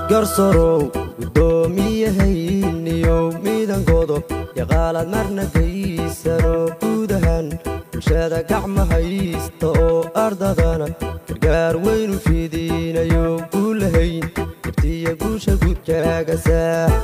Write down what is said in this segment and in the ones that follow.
garsorow gudoomiyahayniyow miidan godob yaqaalaad marna gaysano guud ahaan bulshada gacma haysta oo ardadana gargaar weynu fidiinayo guulahayn gartiya guusha gudkaagasa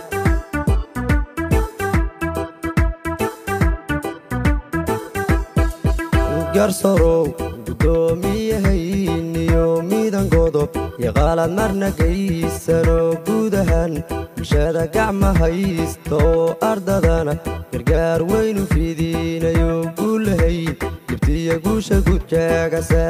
garsorow gudoomiyahayniyo miidan godob yaqaalaad marna gaysano guud ahaan bulshada gacma haysta oo ardadana gargaar weynu fidiinayo guulahayn dibtiya guusha gudkaagasa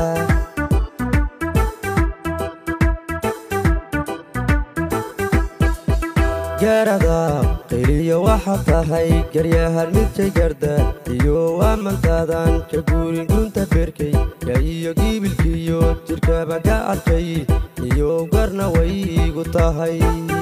gaarada qayliya waxaa tahay garyahan midkay garda iyo amantaadan ka guurin gunta beerkay ya iyo giibilkiiyo jidhkaba ka arkay iyo garna waygu tahay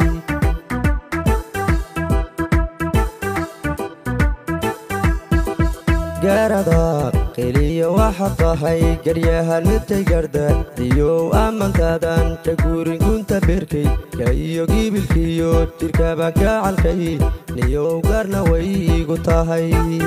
gaarada qayliya waxaa tahay garyahan midkay garda iyo amantaadan ka guurin gunta beerkay ya iyo giibilkiiyo jidhkaba ka calkay niyow garna waygu tahay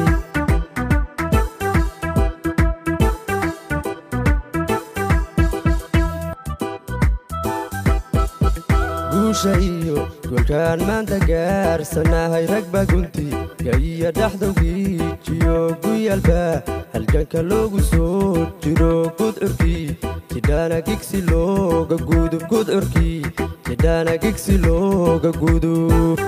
guusha iyo golkaan maanta gaarsanahay ragba gunti gaiyo dhaxdowgiijiyo guyaalba halganka loogu soo jiro gudcurkii jidhaana gigsi looga gudub gudcurkii jidhaana gigsi looga gudub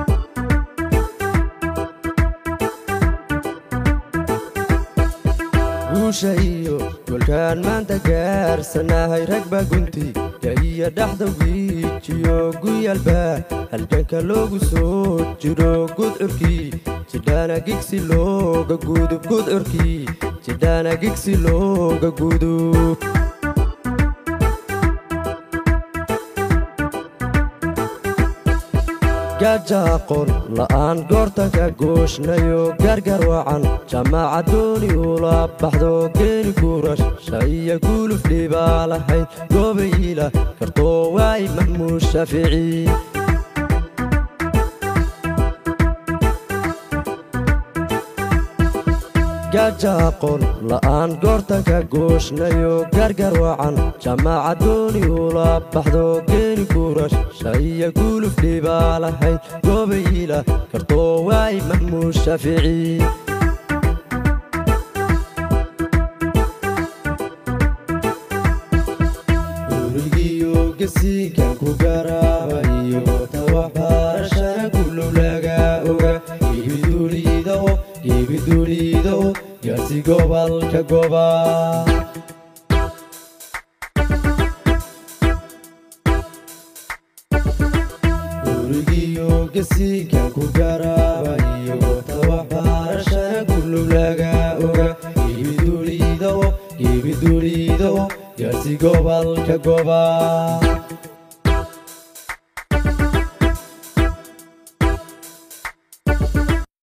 guusha iyo golkaan maanta gaarsanahay ragba gunti gaiyo dhaxdowgiijiyo guyaalba halganka loogu soo jiro gudcurkii jidhaana gigsi looga gudub gudcurkii jidhaana gigsi looga gudub gaaja aqoon la'aan goortanka gooshnayo gargar wacan jamaaca dooni ula baxdo geeni guurash shaiya guluf dhibaa lahayd goobayiila kartoo waay mahmuud shaafici gaaja aqoon la'aan goortanka gooshnayo gargar wacan jamaaca dooni ula baxdo geeni guurash shaiya guluf dhibaa lahayd goobayiila kartoo waay mahmuud shaafici gurigiyo gasiikan ku garaabayo tawaxbarashana kulowlaga oga gebiduliidao gebiduliidao gaarsi gobolka goba gurigiyo gasiikan ku garaabayo tawaxbarashana kulowlaga oga gebiduliidao gebiduliidao gaarsi gobolka goba